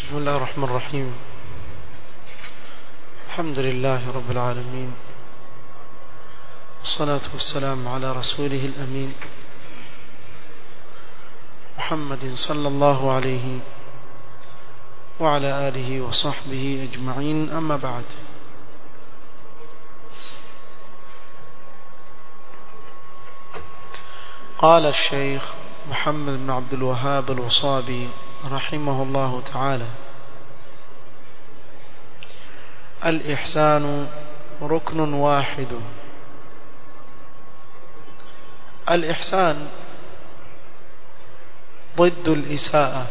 بسم الله الرحمن الرحيم الحمد لله رب العالمين والصلاة والسلام على رسوله الأمين محمد صلى الله عليه وعلى آله وصحبه أجمعين أما بعد قال الشيخ محمد بن عبد الوهاب الوصابي رحمه الله تعالى الإحسان ركن واحد الإحسان ضد الإساءة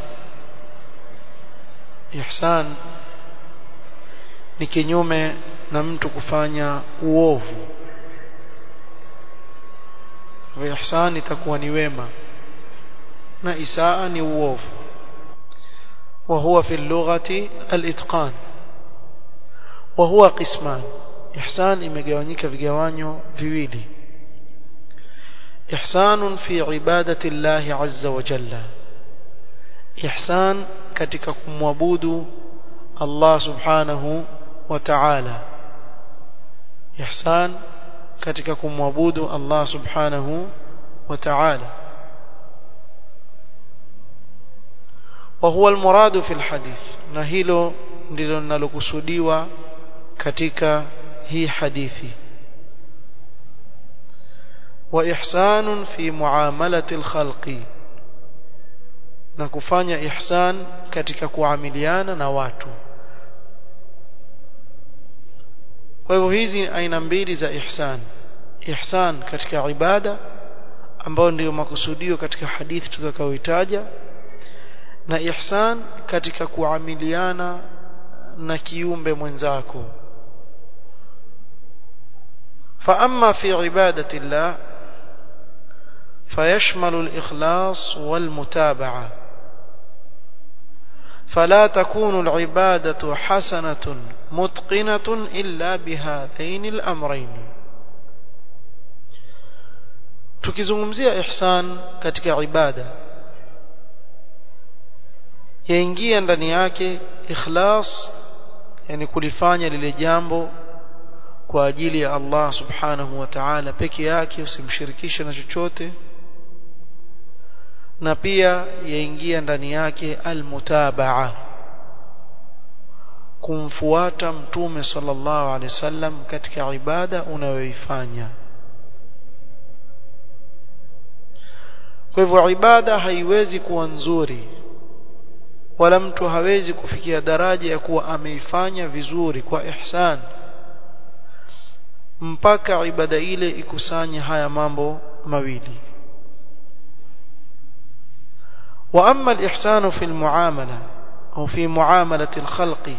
إحسان ni kinyume na mtu kufanya uovu ihsan itakuwa ni wema na isaa ni uovu وهو في اللغة الإتقان وهو قسمان إحسان imegawanyika vigawanyo viwili إحسان في عبادة الله عز وجل إحسان katika kumwabudu Allah subhanahu wa ta'ala إحسان katika kumwabudu Allah subhanahu wa ta'ala وهو المراد في الحديث na hilo ndilo linalokusudiwa katika hii hadithi وإحسان في معاملة الخلق na kufanya ihsan katika kuamiliana na watu kwa hivyo hizi aina mbili za ihsan ihsan katika ibada ambayo ndiyo makusudio katika hadithi tutakayoitaja na ihsan katika kuamiliana na kiumbe mwenzako فأما في عبادة الله فيشمل الإخلاص والمتابعة فلا تكون العبادة حسنة متقنة إلا بهذين الأمرين tukizungumzia ihsan katika ibada yaingia ndani yake ikhlas yani kulifanya lile jambo kwa ajili ya Allah subhanahu wa ta'ala peke yake usimshirikishe na chochote na pia yaingia ndani yake almutabaa kumfuata mtume sallallahu alaihi wasallam katika ibada unayoifanya kwa hivyo ibada haiwezi kuwa nzuri wala mtu hawezi kufikia daraja ya kuwa ameifanya vizuri kwa ihsan mpaka ibada ile ikusanye haya mambo mawili واما الاحسان في المعامله او في معامله الخلق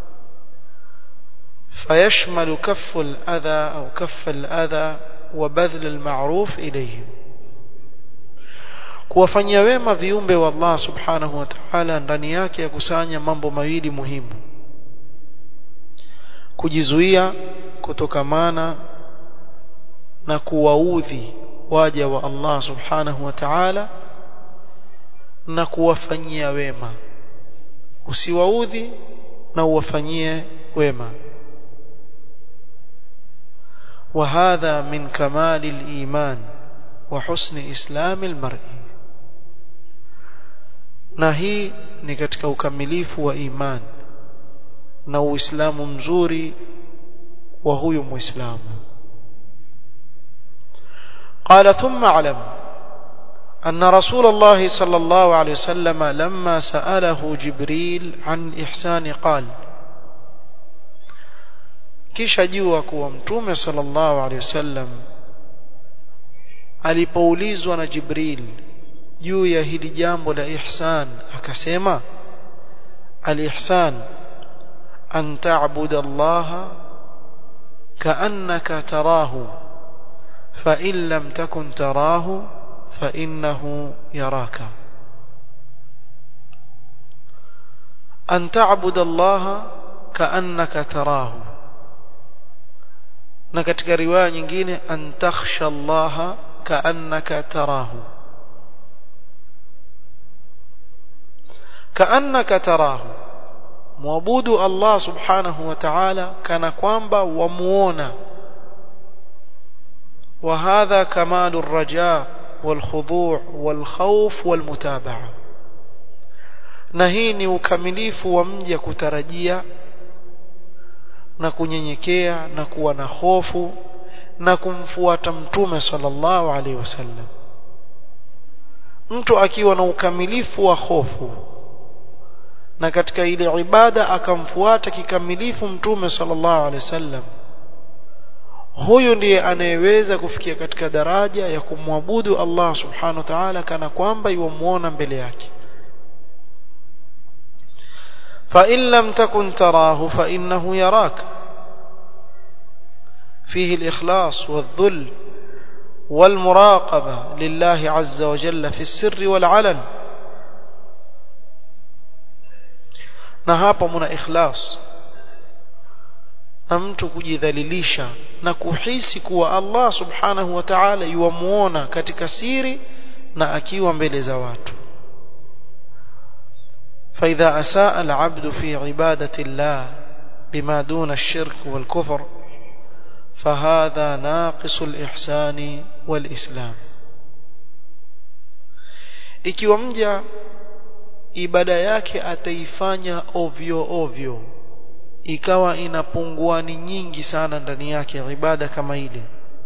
فيشمل كف الاذى او كف الاذى وبذل المعروف اليهم kuwafanyia wema viumbe wa Allah subhanahu wa ta'ala ndani yake yakusanya mambo mawili muhimu kujizuia kutokamana na kuwaudhi waja wa Allah subhanahu wa ta'ala na kuwafanyia wema usiwaudhi na uwafanyie wema وهذا من كمال الإيمان وحسن إسلام المرء na hii ni katika ukamilifu wa iman na uislamu mzuri wa huyu muislamu قال ثم اعلم أن رسول الله صلى الله عليه وسلم لما سأله جبريل عن إحسان قال kisha jua kuwa mtume sallallahu alaihi wasallam alipoulizwa na Jibril juu ya hili jambo la ihsan akasema al-ihsan an ta'budu Allah ka'annaka tarahu fa in lam takun tarahu fa innahu yaraka an ta'budu Allah ka'annaka tarahu na katika riwaya nyingine an takhsha Allah ka'annaka tarahu كأنك تراه muabudu Allah subhanahu wa ta'ala kana kwamba wamuona وهذا كمال الرجاء والخضوع والخوف والمتابعة na hii ni ukamilifu wa mja kutarajia na kunyenyekea na kuwa na hofu na kumfuata mtume sallallahu alaihi wasallam mtu akiwa na ukamilifu wa hofu na katika ile ibada akamfuata kikamilifu mtume sallallahu alaihi wasallam huyu ndiye anayeweza kufikia katika daraja ya kumwabudu Allah subhanahu wa ta'ala kana kwamba yuamuona mbele yake فإن لم تكن تراه فإنه يراك فيه الإخلاص والذل والمراقبة لله عز وجل في السر والعلن نهاب من إخلاص na mtu kujidhalilisha na kuhisi kuwa Allah subhanahu wa ta'ala yuamuona katika siri na akiwa mbele za watu فإذا أساء العبد في عبادة الله بما دون الشرك والكفر فهذا ناقص الإحسان والإسلام ikiwa mja ibada yake ataifanya ovyo ovyo ikawa inapunguani nyingi sana ndani yake ibada kama ile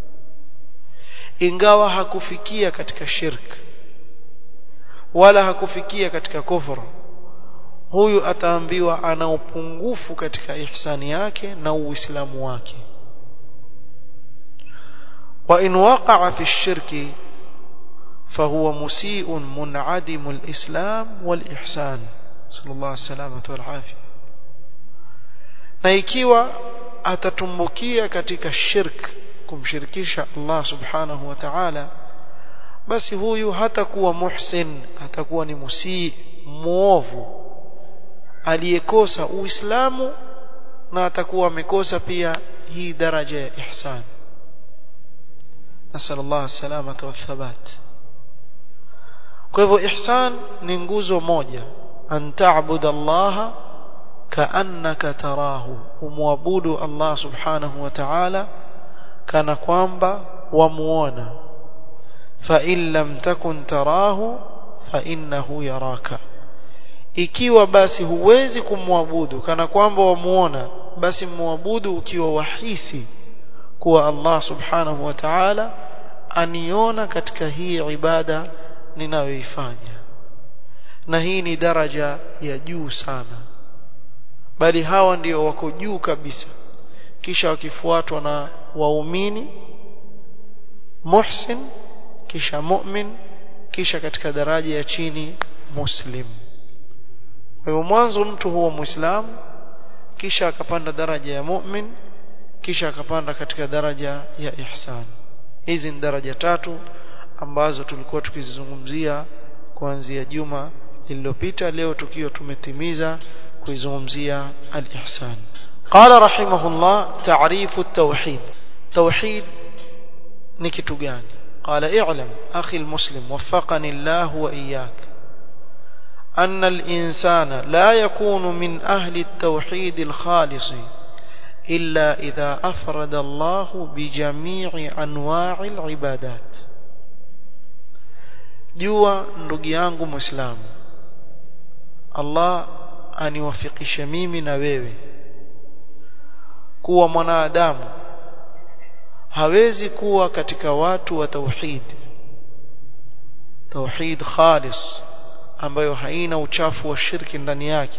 ingawa hakufikia katika shirk wala hakufikia katika kufuru huyu ataambiwa ana upungufu katika ihsani yake na uislamu wake wa in waqa'a fi shirki فهو مسيء منعدم الإسلام والإحسان صلى الله عليه وسلم والعافية na ikiwa atatumbukia katika shirk kumshirikisha Allah subhanahu wa ta'ala basi huyu hatakuwa muhsin atakuwa ni musii muovu aliyekosa uislamu na atakuwa amekosa pia hii daraja ya ihsan nasal Allah salamata wa thabat kwa hivyo ihsan ni nguzo moja an ta'budu Allah kaannaka tarahu umwabudu Allah subhanahu wa ta'ala kana kwamba wamuona fa in lam takun tarahu fa innahu yaraka ikiwa basi huwezi kumwabudu kana kwamba wamuona basi muabudu ukiwa wahisi kuwa Allah subhanahu wa ta'ala aniona katika hii ibada ninayoifanya na hii ni daraja ya juu sana bali hawa ndio wako juu kabisa kisha wakifuatwa na waumini muhsin kisha mu'min kisha katika daraja ya chini muslim kwa hivyo mwanzo mtu huwa muislamu kisha akapanda daraja ya mu'min kisha akapanda katika daraja ya ihsan hizi ni daraja tatu ambazo tulikuwa tukizizungumzia kuanzia juma lililopita leo tukiwa tumetimiza kuizungumzia al-ihsan qala rahimahullah ta'rifu at-tauhid tauhid ni kitu gani qala i'lam akhi al-muslim waffaqani Allah wa iyyak أن الإنسان لا يكون من أهل التوحيد الخالص إلا إذا أفرد الله بجميع أنواع العبادات jua ndugu yangu muislamu Allah aniwafikishe mimi na wewe kuwa mwanadamu hawezi kuwa katika watu wa tauhid tauhid khalis ambayo haina uchafu wa shirki ndani yake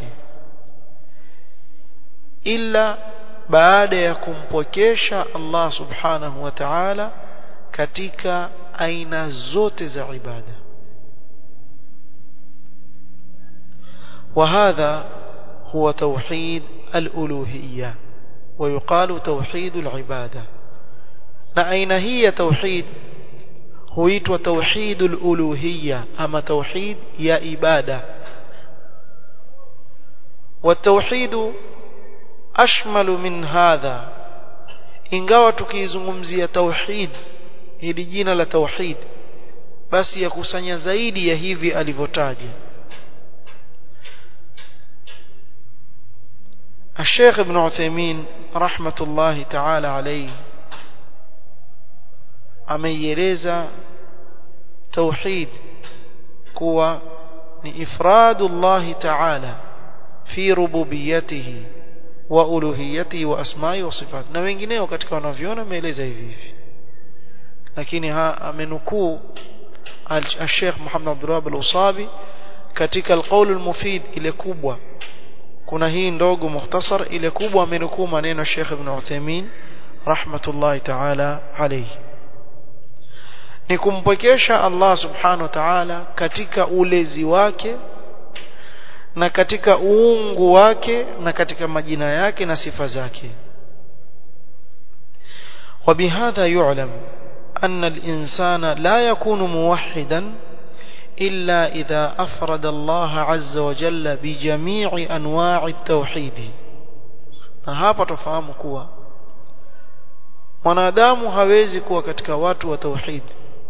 ila baada ya kumpokesha Allah subhanahu wa ta'ala katika aina zote za ibada وهذا هو توحيد الألوهية ويقال توحيد العبادة نأين هي توحيد huitwa tauhidul uluhiyya ama tauhid ya ibada والتوحيد أشمل من هذا ingawa tukizungumzia tauhid hili jina la tauhid basi yakusanya zaidi ya hivi alivyotaja الشيخ ابن عثيمين رحمة الله تعالى عليه ameieleza tauhid kuwa ni ifradu Allah ta'ala fi rububiyyatihi wa uluhiyyatihi wa asma'i wa sifat na wengineo katika wanavyoona ameeleza hivi hivi lakini amenukuu al-Sheikh Muhammad Abdul Wahhab al-Usabi katika al-qawl al-mufid ile kubwa kuna hii ndogo mukhtasar ile kubwa amenukuu maneno Sheikh Ibn Uthaymeen rahmatullahi ta'ala alayhi ni kumpwekesha Allah subhanahu wa ta'ala katika ulezi wake na katika uungu wake na katika majina yake na sifa zake وبهذا يعلم أن الإنسان لا يكون موحدا إلا إذا أفرد الله عز وجل بجميع أنواع التوحيد hapa tufahamu kuwa mwanadamu hawezi kuwa katika watu wa tauhid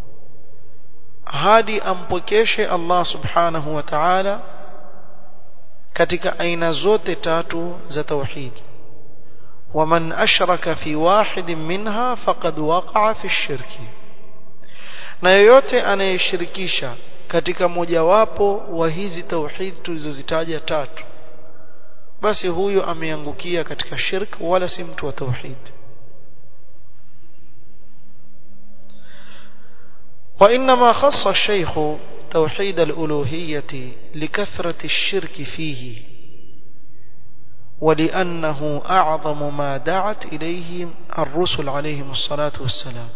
hadi ampokeshe Allah subhanahu wa ta'ala katika aina zote tatu za tauhid ومن أشرك في واحد منها فقد وقع في الشرك na yoyote anayeshirikisha katika mojawapo wa hizi tauhid tulizozitaja tatu basi huyo ameangukia katika shirk wala si mtu wa tauhid وإنما خص الشيخ توحيد الألوهية لكثرة الشرك فيه ولأنه أعظم ما دعت إليه الرسل عليهم الصلاة والسلام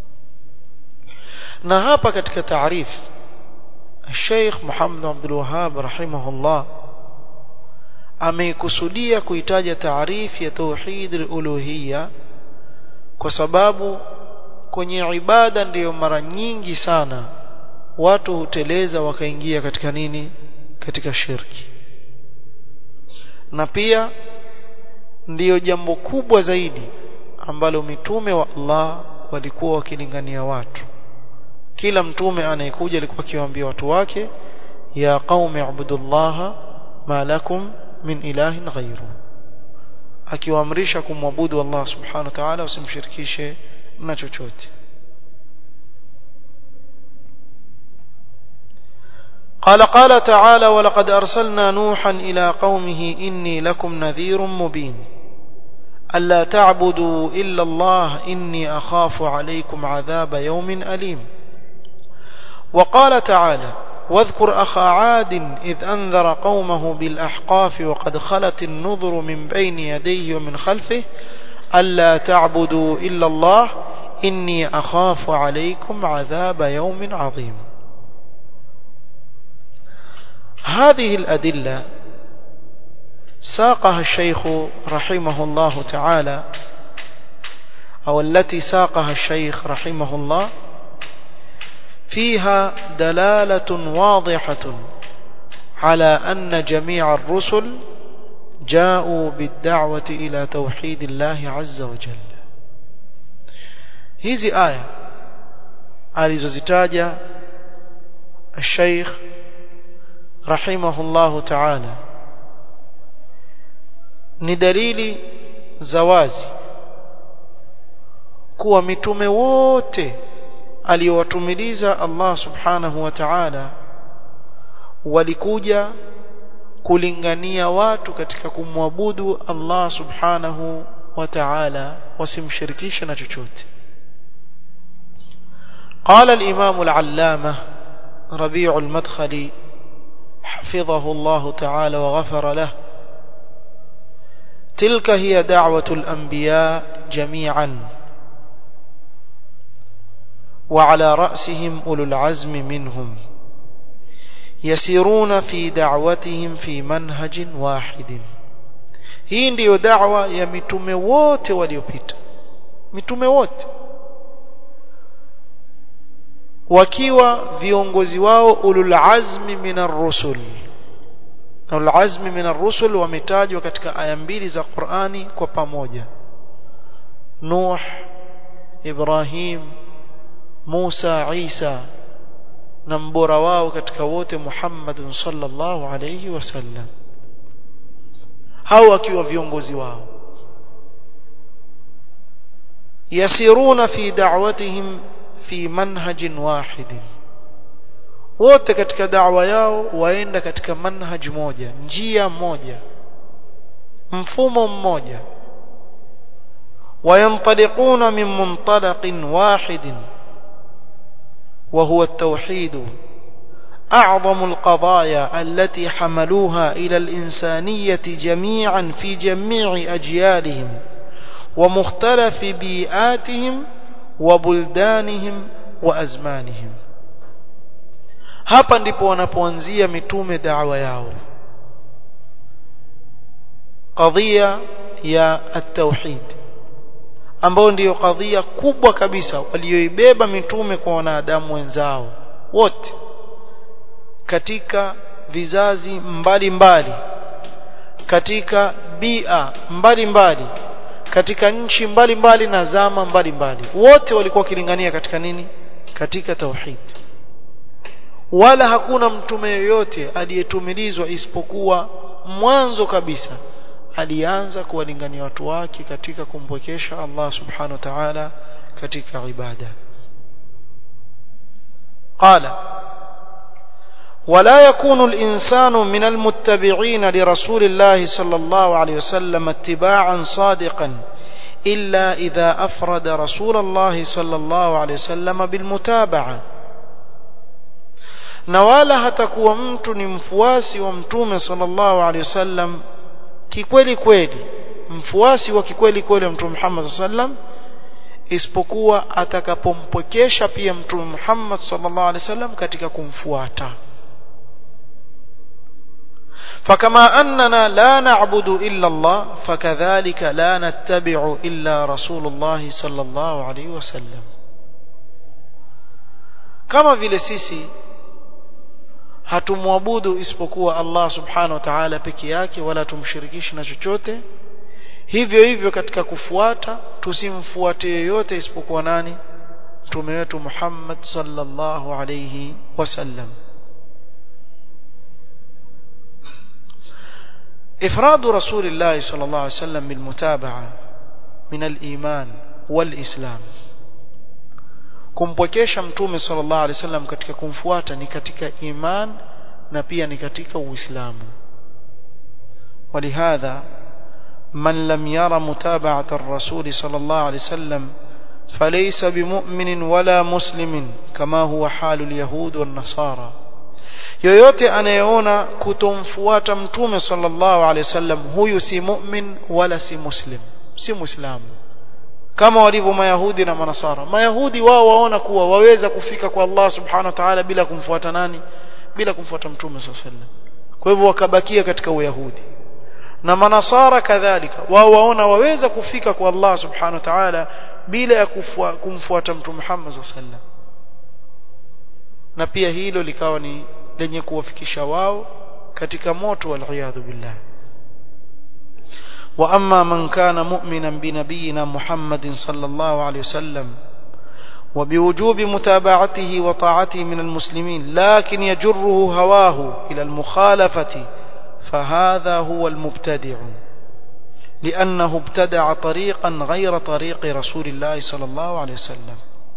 نهاب كتك تعريف الشيخ محمد عبد الوهاب رحمه الله ameikusudia kuitaja taarifu ya tauhid al-uluhiyya kwa sababu kwenye ibada ndiyo mara nyingi sana watu huteleza wakaingia katika nini katika shirki na pia ndiyo jambo kubwa zaidi ambalo mitume wa Allah walikuwa wakilingania watu kila mtume anayekuja alikuwa akiwaambia watu wake ya qaumi ibudullaha ma lakum min ilahin ghayru akiwaamrisha kumwabudu Allah subhanahu wa ta'ala usimshirikishe na chochote قال قال تعالى ولقد أرسلنا نوحا إلى قومه إني لكم نذير مبين ألا تعبدوا إلا الله إني أخاف عليكم عذاب يوم أليم وقال تعالى واذكر أخا عاد إذ أنذر قومه بالأحقاف وقد خلت النذر من بين يديه ومن خلفه ألا تعبدوا إلا الله إني أخاف عليكم عذاب يوم عظيم هذه الأدلة ساقها الشيخ رحمه الله تعالى أو التي ساقها الشيخ رحمه الله فيها دلالة واضحة على أن جميع الرسل جاءوا بالدعوة إلى توحيد الله عز وجل hizi aya alizozitaja الشيخ رحمه الله تعالى ni dalili za wazi kuwa mitume wote aliyowatumiliza Allah subhanahu wa ta'ala walikuja kulingania watu katika kumwabudu Allah subhanahu wa ta'ala wasimshirikishe na chochote قال الإمام العلامة ربيع المدخلي حفظه الله تعالى وغفر له تلك هي دعوة الأنبياء جميعا وعلى رأسهم أولو العزم منهم يسيرون في دعوتهم في منهج واحد hii ndiyo da'wa ya mitume wote waliopita mitume wote wakiwa viongozi wao ulul azmi minar rusul ulul azmi minar rusul wametajwa katika aya mbili za Qur'ani kwa pamoja Nuh Ibrahim Musa Isa na mbora wao katika wote Muhammadun sallallahu alayhi wasallam au akiwa viongozi wao yasiruna fi da'watihim fi manhajin wahidin wote katika da'wa yao waenda katika manhaj moja njia moja mfumo mmoja وينطلقون من منطلق واحد وهو التوحيد أعظم القضايا التي حملوها إلى الإنسانية جميعا في جميع أجيالهم ومختلف بيئاتهم وبلدانهم وأزمانهم hapa ndipo wanapoanzia mitume da'wa yao qadhiya ya at-tauhid ambayo ndiyo kadhia kubwa kabisa walioibeba mitume kwa wanadamu wenzao wote katika vizazi mbalimbali mbali, katika bia mbalimbali mbali, katika nchi mbalimbali mbali na zama mbalimbali mbali. wote walikuwa wakilingania katika nini katika tauhid wala hakuna mtume yoyote aliyetumilizwa isipokuwa mwanzo kabisa alianza kuwalingania watu wake katika kumpwekesha Allah subhanahu wa ta'ala katika ibada qala ولا يكون الإنسان من المتبعين لرسول الله صلى الله عليه وسلم اتباعا صادقا إلا إذا أفرد رسول الله صلى الله عليه وسلم بالمتابعة نوالا hatakuwa mtu ni mfuasi wa mtume sallallahu alaihi wasallam kikweli kweli mfuasi wa kikweli kweli wa mtume Muhammad sallam isipokuwa atakapompokesha pia mtume Muhammad sallallahu alaihi wasallam katika kumfuata فكما أننا لا نعبد إلا الله فكذلك لا نتبع إلا رسول الله صلى الله عليه وسلم كما vile sisi hatumwabudu isipokuwa Allah subhanahu wa ta'ala peke yake wala tumshirikishi na chochote hivyo hivyo katika kufuata tusimfuate yeyote isipokuwa nani mtume wetu Muhammad sallallahu alayhi wasallam إفراد رسول الله صلى الله عليه وسلم بالمتابعة من الإيمان والإسلام kumpwekesha mtume sallallahu alaihi wasallam katika kumfuata ni katika iman na pia ni katika uislamu ولهذا من لم يرى متابعة الرسول صلى الله عليه وسلم فليس بمؤمن ولا مسلم كما هو حال اليهود والنصارى yoyote anayeona kutomfuata mtume sallallahu alaihi wasallam huyu si mu'min wala si muslim si muislamu kama walivyo mayahudi na manasara mayahudi wao waona kuwa waweza kufika kwa Allah subhanahu wa ta'ala bila kumfuata nani bila kumfuata mtume sallallahu alaihi wasallam kwa hivyo wakabakia katika uyahudi na manasara kadhalika wao waona waweza kufika kwa Allah subhanahu wa ta'ala bila ya kumfuata mtume Muhammad sallallahu alaihi wasallam na pia hilo likawa ni lenye kuwafikisha wao katika moto waliyadhu billah واما من كان مؤمنا بنبينا محمد صلى الله عليه وسلم وبوجوب متابعته وطاعته من المسلمين لكن يجره هواه الى المخالفه فهذا هو المبتدع لانه ابتدع طريقا غير طريق رسول الله صلى الله عليه وسلم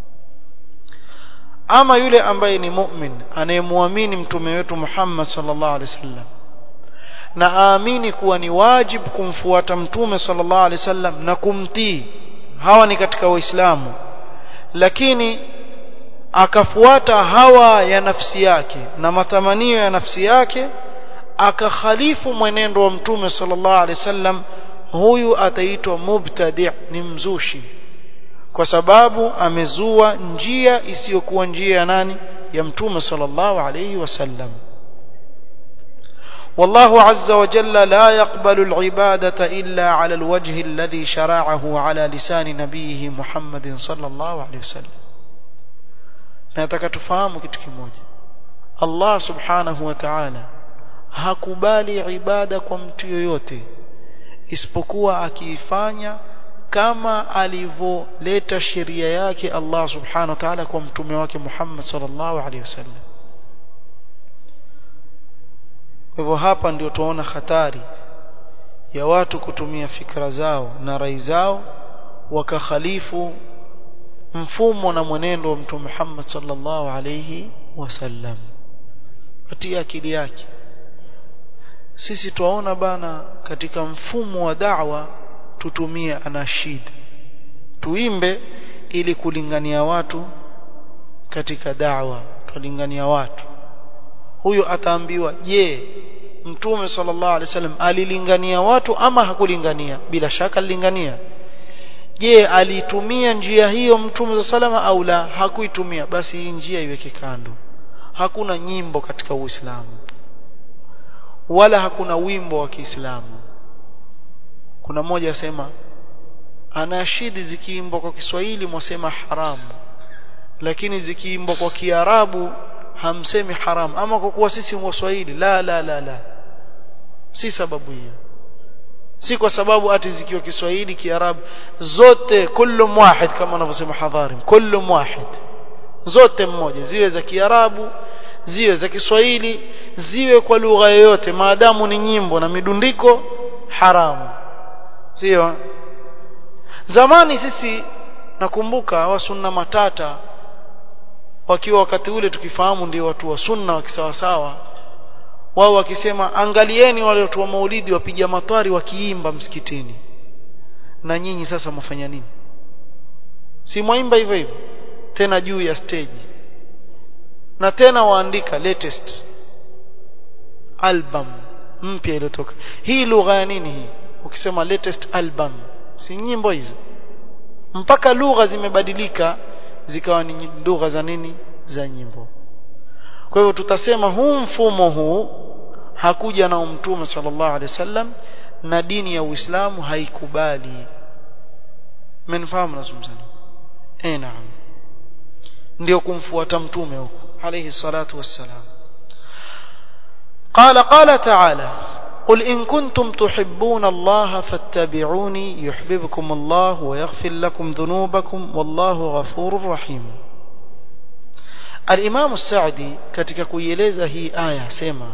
ama yule ambaye ni mu'min anayemwamini mtume wetu Muhammad sallallahu alaihi wasallam na aamini kuwa ni wajib kumfuata mtume sallallahu alaihi wasallam na kumtii hawa ni katika waislamu lakini akafuata hawa ya nafsi yake na matamanio ya nafsi yake akakhalifu mwenendo wa mtume sallallahu alaihi wasallam huyu ataitwa mubtadi' ni mzushi kwa sababu amezua njia isiyokuwa njia ya nani ya mtume sallallahu alayhi wasallam والله عز وجل لا يقبل العبادة إلا على الوجه الذي شرعه على لسان نبيه محمد صلى الله عليه وسلم nataka tufahamu kitu kimoja Allah subhanahu wa ta'ala hakubali ibada kwa mtu yoyote isipokuwa akiifanya kama alivyoleta sheria yake Allah subhanahu wa ta'ala kwa mtume wake Muhammad sallallahu alaihi wasallam kwa hivyo hapa ndio tuona hatari ya watu kutumia fikra zao na rai zao wakakhalifu mfumo na mwenendo wa mtume Muhammad sallallahu alayhi wasallam katika akili yake sisi tuwaona bana katika mfumo wa da'wa tutumie anashid tuimbe ili kulingania watu katika da'wa tulingania watu huyo ataambiwa je mtume sallallahu alaihi wasallam alilingania watu ama hakulingania bila shaka alilingania je alitumia njia hiyo mtume salama au la hakuitumia basi hii njia iweke kando hakuna nyimbo katika uislamu wala hakuna wimbo wa Kiislamu kuna mmoja asema anashidi zikiimbwa kwa Kiswahili mwasema haramu lakini zikiimbwa kwa Kiarabu hamsemi haramu ama kwa kuwa sisi waswahili la la la la si sababu hiyo si kwa sababu ati zikiwa Kiswahili Kiarabu zote kullu wahid kama wanavyosema hadhari kullu wahid zote mmoja ziwe za Kiarabu ziwe za Kiswahili ziwe kwa lugha yoyote maadamu ni nyimbo na midundiko haramu sio zamani sisi nakumbuka wa sunna matata wakiwa wakati ule tukifahamu ndio watu wa sunna wa kisawasawa wao wakisema angalieni wale watu wa maulidi wapiga matwari wakiimba msikitini na nyinyi sasa mfanya nini si mwaimba hivyo hivyo tena juu ya stage na tena waandika latest album mpya iliyotoka hii lugha ya nini hii ukisema latest album si nyimbo hizo mpaka lugha zimebadilika zikawa ni lugha za nini za nyimbo kwa hivyo tutasema huu mfumo huu hakuja na mtume sallallahu alaihi wasallam na dini ya Uislamu haikubali mmenifahamu nazungumzani eh naam ndio kumfuata mtume huko عليه الصلاة والسلام قال قال تعالى قل إن كنتم تحبون الله فاتبعوني يحببكم الله ويغفر لكم ذنوبكم والله غفور رحيم الإمام السعدي katika kuieleza hii aya sema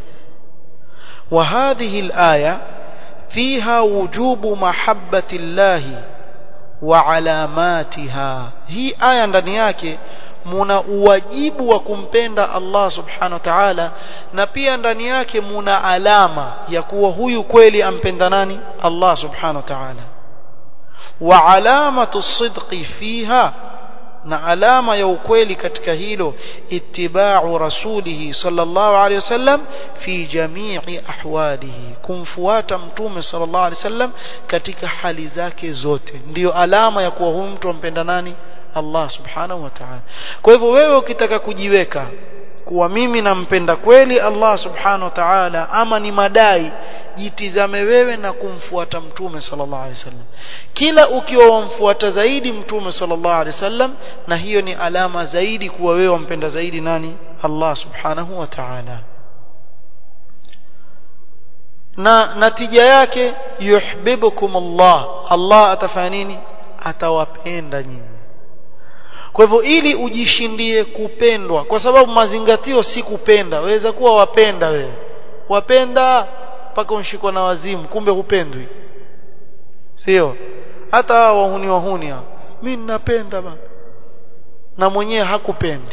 وهذه الآية فيها وجوب محبة الله وعلاماتها هي آية ndani yake muna uwajibu wa kumpenda Allah subhanahu wa ta'ala na pia ndani yake muna alama ya kuwa huyu kweli ampenda nani Allah subhanahu wa ta'ala wa alamatu sidqi fiha na alama ya ukweli katika hilo ittiba'u rasulihi sallallahu alayhi wasallam fi jami'i ahwalihi kumfuata mtume sallallahu alayhi wasallam katika hali zake zote ndiyo alama ya kuwa huyu mtu ampenda nani Allah subhanahu wa ta'ala kwa hivyo wewe ukitaka kujiweka kuwa mimi nampenda kweli Allah subhanahu wa ta'ala ama ni madai jitizame wewe na kumfuata mtume sallallahu alaihi wasallam kila ukiwa wamfuata zaidi mtume sallallahu alaihi wasallam na hiyo ni alama zaidi kuwa wewe wampenda zaidi nani Allah subhanahu wa ta'ala na natija yake yuhibbukum Allah Allah atafanya nini atawapenda nyinyi kwa hivyo ili ujishindie kupendwa kwa sababu mazingatio si kupenda waweza kuwa wapenda wewe wapenda mpaka unshikwa na wazimu kumbe hupendwi sio hata hao wahuni wahuni hao mimi ninapenda bana na mwenyewe hakupendi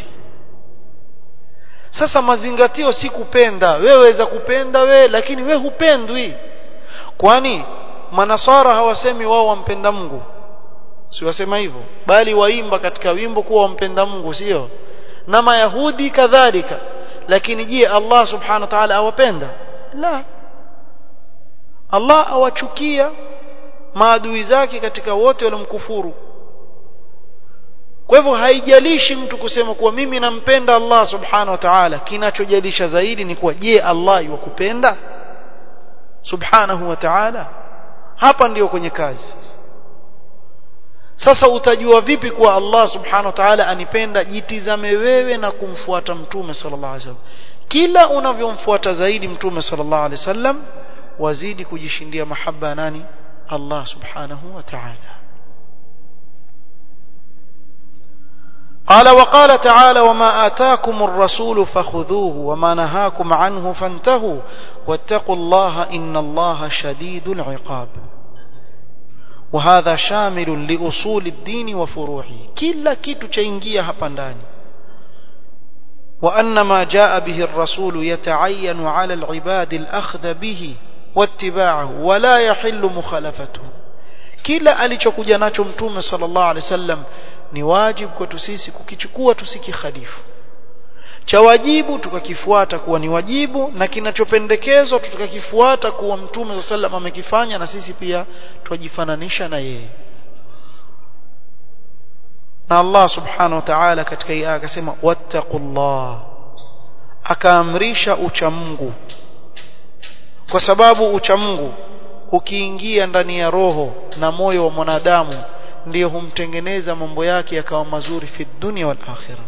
sasa mazingatio si kupenda wewe waweza kupenda we lakini we hupendwi kwani manasara hawasemi wao wampenda Mungu si wasema hivyo bali waimba katika wimbo kuwa wampenda Mungu sio na mayahudi kadhalika lakini je Allah subhanahu wa ta'ala awapenda la Allah awachukia maadui zake katika wote waliomkufuru kwa hivyo haijalishi mtu kusema kuwa mimi nampenda Allah subhanahu wa ta'ala kinachojalisha zaidi ni kuwa je Allah yuwakupenda subhanahu wa ta'ala hapa ndiyo kwenye kazi sasa utajua vipi kuwa Allah subhanahu wa ta'ala anipenda jitizame wewe na kumfuata mtume sallallahu alaihi wasallam kila unavyomfuata zaidi mtume sallallahu alaihi wasallam wazidi kujishindia mahaba nani Allah subhanahu wa ta'ala قال وقال تعالى وما آتاكم الرسول فخذوه وما نهاكم عنه فانتهوا واتقوا الله إن الله شديد العقاب وهذا شامل لأصول الدين وفروعه كلا كيتو تشينجيا هبانداني وأن ما جاء به الرسول يتعين على العباد الأخذ به واتباعه ولا يحل مخالفته kila alichokuja nacho mtume sallallahu alaihi wasallam ni wajibu kwetu sisi kukichukua tusikikhalifu cha wajibu tukakifuata kuwa ni wajibu na kinachopendekezwa tukakifuata kuwa mtume sallallahu alaihi wasallam amekifanya na sisi pia twajifananisha na yeye na Allah subhanahu wa ta'ala katika hii aya akasema wattaqullah akaamrisha uchamungu kwa sababu uchamungu ukiingia ndani ya roho na moyo wa mwanadamu ndiyo humtengeneza mambo yake yakawa mazuri fi dunya wal akhirah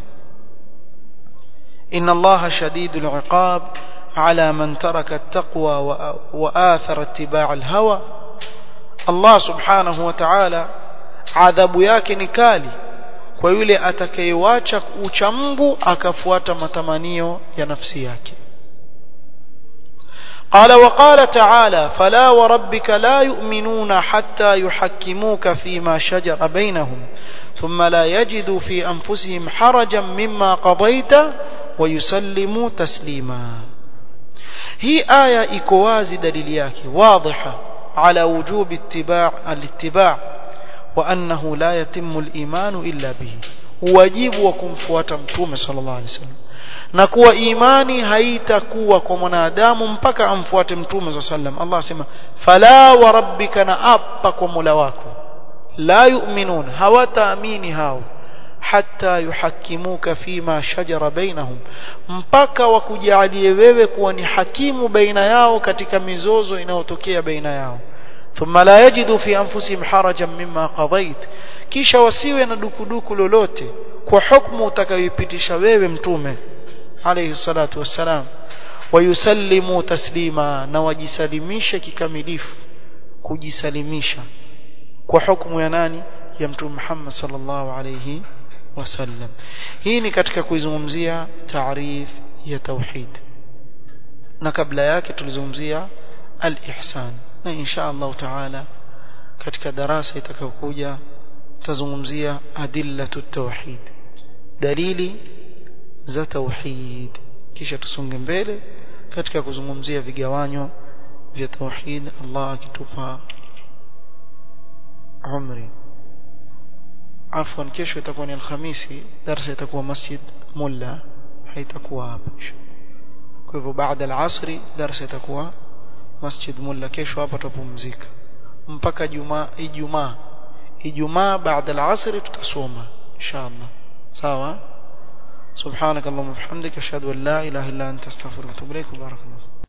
inna allaha shadidul iqab ala man taraka at-taqwa wa athara ittiba' al-hawa Allah subhanahu wa ta'ala adhabu yake ni kali kwa yule atakayewacha uchamungu akafuata matamanio ya nafsi yake قال وقال تعالى فلا وربك لا يؤمنون حتى يحكموك فيما شجر بينهم ثم لا يجدوا في أنفسهم حرجا مما قضيت ويسلموا تسليما هي آية إكواز دليلياك واضحة على وجوب اتباع الاتباع وأنه لا يتم الإيمان إلا به واجب وكم فواتمتوم صلى الله عليه وسلم na kuwa imani haitakuwa kwa mwanadamu mpaka amfuate mtume za sallam Allah asema fala wa rabbika na apa kwa Mola wako la yu'minun hawataamini hao hatta yuhakimuka fima shajara bainahum mpaka wakujalie wewe kuwa ni hakimu baina yao katika mizozo inayotokea baina yao thumma la yajidu fi anfusihim harajan mimma qadait kisha wasiwe na dukuduku lolote kwa hukumu utakayoipitisha wewe mtume alayhi salatu wassalam wayusallimu taslima na wajisalimishe kikamilifu kujisalimisha kwa hukumu ya nani ya mtume Muhammad sallallahu alayhi wasallam hii ni katika kuizungumzia taarif ya tauhid na kabla yake tulizungumzia al-ihsan na insha Allah taala katika darasa itakayokuja tazungumzia adillatu tauhid dalili za tauhid kisha tusonge mbele katika kuzungumzia vigawanyo vya tauhid Allah akitupa umri afwan kesho itakuwa ni alhamisi darasa itakuwa masjid mulla haitakuwa hapa kwa hivyo baada al-asri darasa itakuwa masjid mulla kesho hapa tupumzika mpaka jumaa ijumaa ijumaa baada al-asri tutasoma inshallah sawa سبحانك اللهم وبحمدك اشهد ان لا اله الا انت استغفرك واتوب اليك وبارك الله